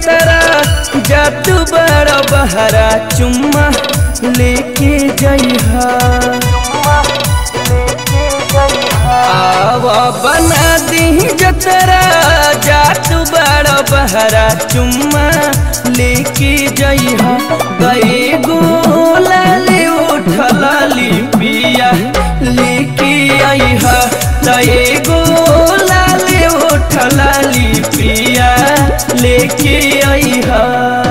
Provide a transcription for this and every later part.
जतरा जातू बड़ा बहरा चुम्मा लेके जइहा आवा बना दी जतरा जातू बड़ा बहरा चुम्मा लेके जइहा गए गोला ले उठलाली पिया लेके आइहा गए गोला ले उठलाली पिया लेके आइहा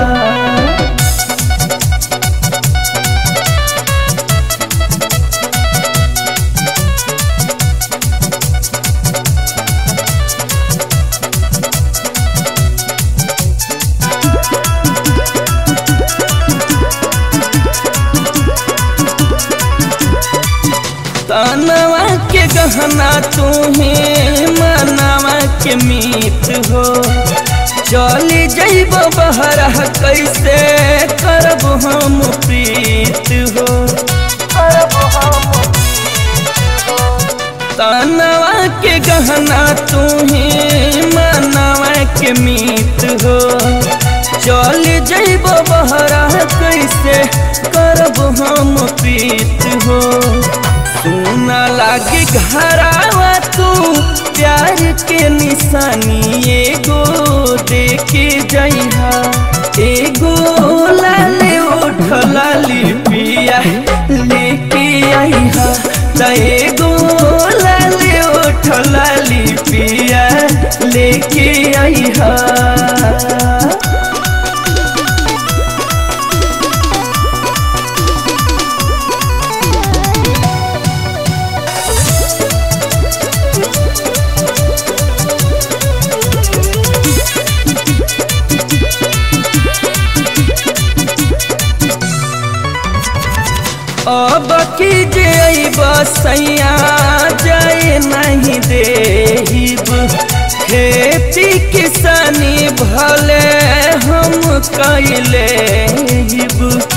तनवा के गहना तुम्हे मनवा के मीत हो चली जइब बहरा कैसे करब हम प्रीत हो तनवा के गहना तुम्हे मनवा के मीत हो चल जइब बहरा कैसे करब हम प्रीत हो सुना लागे घरावा तू प्यार के निशानी एगो देके जइहा एगो लाले उठलाली पिया लेके आइहा त एगो लाले उठलाली पिया लेके आइहा अब की जे बसैया जाए नहीं देहिब खेती किसानी भले हम कैले हिब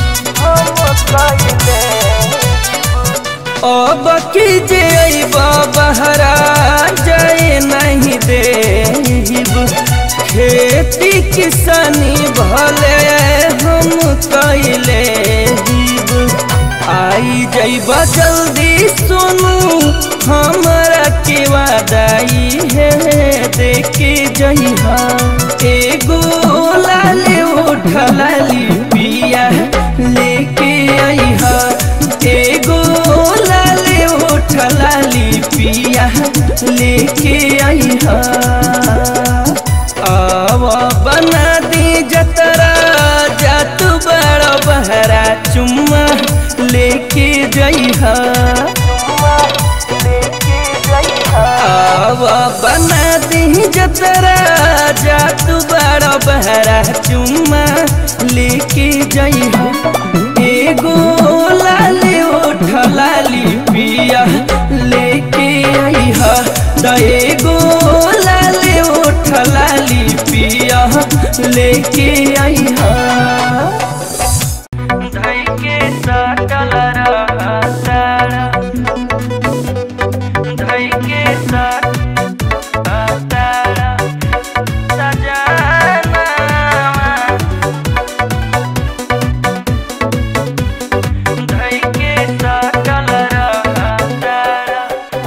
अब की जे बहरा जाए नहीं देहिब खेती किसानी भले हम कैले हिब आई जइबा जल्दी सुनू हमरा के वादाई है देखे जइहा एगो लाले उठलाली पिया लेके आइहा एगो लाले उठलाली पिया लेके आइहा आवा बना दी जतरा जातू बड़ा बहरा चुम्मा लेके जइहा आवा बना दी जतरा जातू बड़ा बहरा चुम्मा लेके जइहा एगो लाले उठलाली पिया लेके आइहा त एगो लाले उठलाली पिया लेके आइहा धैके साटल रहतारा धैके साटतारा सजनवा धैके साटल रहतारा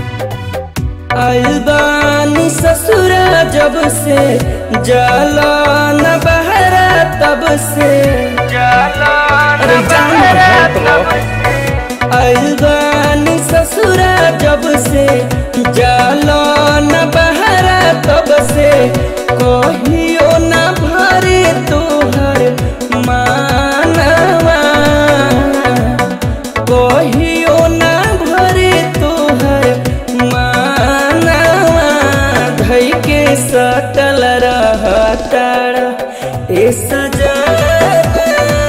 अलबानी ससुरा जब से जाला न बहरा तब से जाला न बहरा तब से अलबानी ससुरा जब से जाला न बहरा तब से कहियो न भरे तोहर मानवा कहियो न भरे तोहर मानवा धई के सटल रहतार ए सजनवा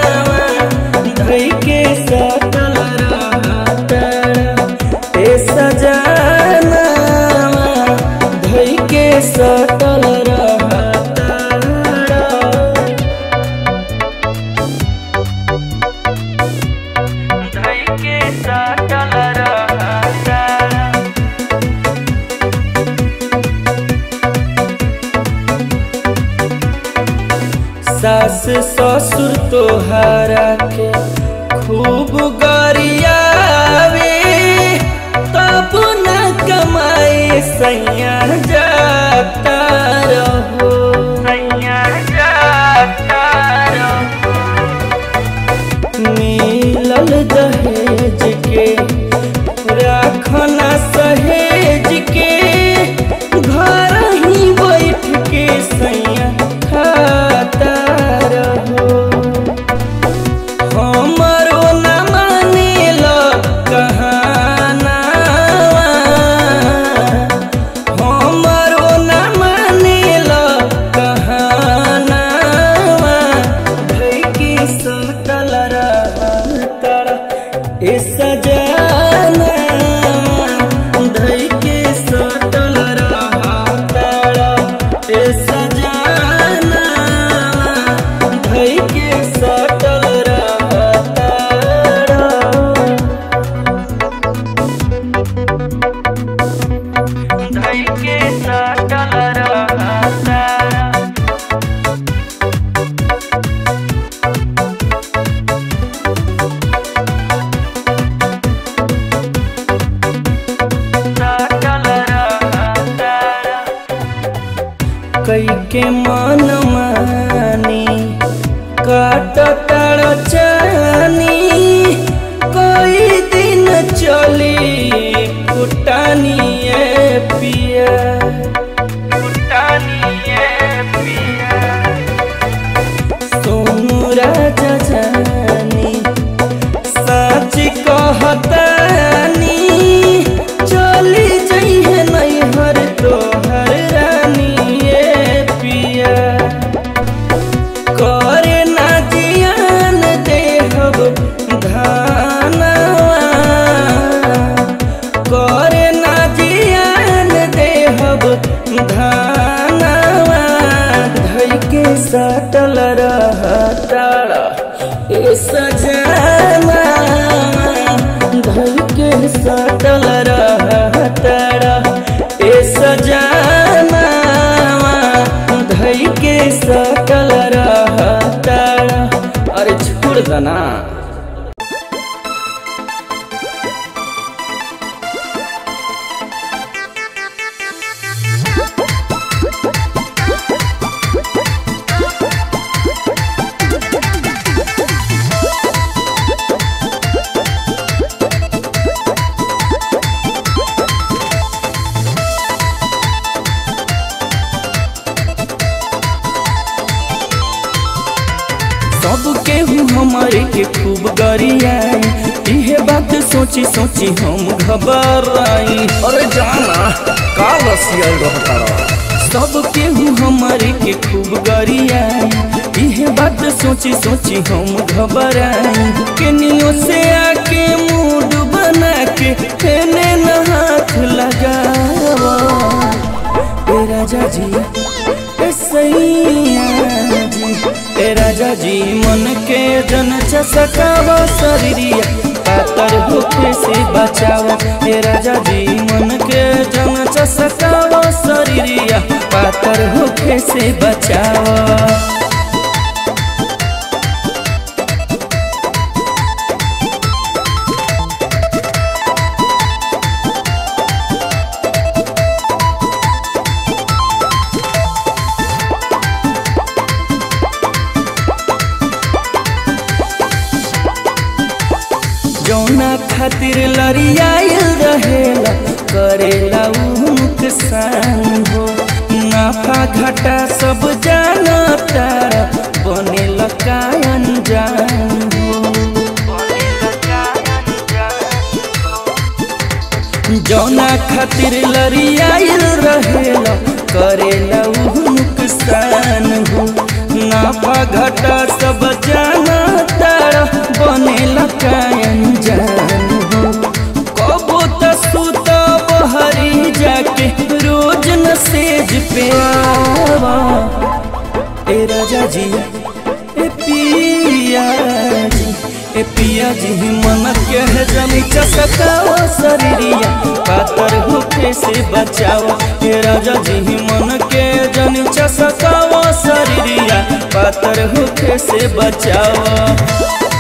धई के सटल रहतार ए सजनवा धई के सटल रहतार सास ससुर तोहरा के खूब गरियावे तब न कमाए सैया जाता रहो सैया जाता रहो मिलल दहेज के राखना सहेज के घर ही बैठ के सैया खाता रहो हमरो न मानेल कहाना हमरो न मानेल कहाना भई के सटल रहतर ए सजाना धई के सटल रहतर ए सजाना धई के सटल रहतर धई के सटल रहतर कई के मन मानी काट तार चानी कई दिन चली कुटानी ए पिया कुटानी ए पिया सोनू राजा जानी सच कहतानी चली जइहे नैहर तोहर रानी ए पिया करे ना जियान देहब धानवा करे ना जियान देहब धानवा धई के सटल रहताड़ा ए सजाना धई के सटल रहताड़ा ए सजाना धई के सटल रहताड़ा अरे छोड़ दना सब केहू हमारे के खूब गरियाई इहे बात सोची सोची हम घबराई अरे जाना का रसिया रहता सब केहू हमारे के खूब गरियाई इहे बात सोची सोची हम घबराई केनियो से आके मूड बना के हेने न हाथ लगावा ए राजा जी ए सैया जी ए राजा जी मन के जन चसकावा शरीरिया पातर होके से बचावा ए राजा जी मन के जन चसकावा शरीरिया पातर होके से बचावा जौना खातिर लड़ियाइल रहेला करेला उ नुकसान हो नाफा घाटा सब जानता बनेला कायन जान हो जौना खातिर लड़ियाइल रहेला करेला उ नुकसान हो नाफा घाटा सब जानता बनेला कायन जान हो कबो त सुत बहरी जाके रोज न सेज पे आवा ए राजा जी ए पिया जी ए पिया जी मन के है जमी चसकाओ शरीरिया पातर होके से बचाओ ए राजा जी मन के जनी चसकाओ शरीरिया पातर होखे से बचाव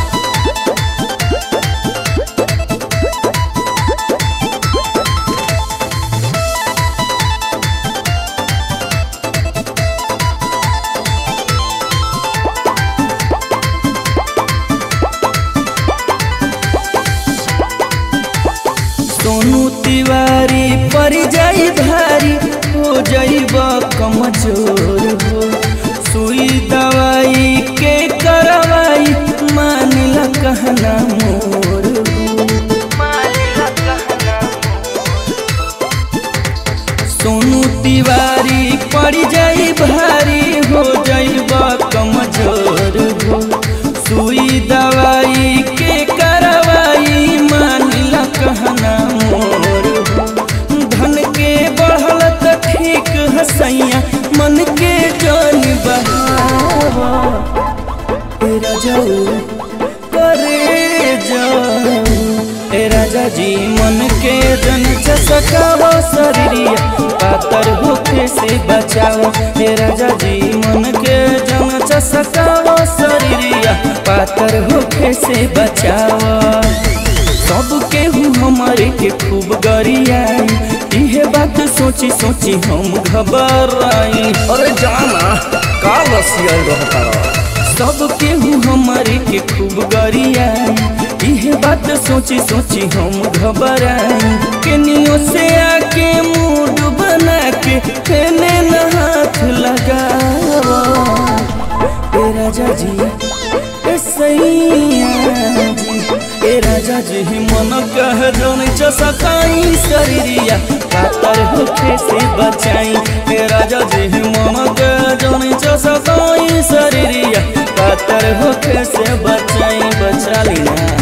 सोनू तिवारी पर जाई भारी हो जाइब कमजोर हो सुई दवाई के करवाई मानिला कहना मोर सोनू तिवारी पड़ जाई भारी हो जाइब कमजोर हो सुई दवाई के करवाई मानिला कहना मोर हो धन के बढ़ल त ठीक हसैया मन के जान बहावा ए राजाऊ करे जाऊ ए राजा जी मन के जन चसकाओ शरीरिया पातर होखे से बचाओ ए राजा जी मन के जन चसकाओ शरीरिया पातर होखे से बचाओ सब केहू हमारे के खूब गरियाई इहे बात सोची सोची हम घबराई अरे जाना का रसियल रहता रह सब केहू हमारे के खूब गरियाई इहे बात सोची सोची हम घबराई केनियो से आके मूड बना के फेने न हाथ लगावा ए राजा जी ए सैया जी ए राजा जी मन कह जन चसकाई शरीरिया पातर होखे से बचाई ए राजा जी मन कह जन चसकाई शरीरिया पातर होखे से बचाई बचा ली ना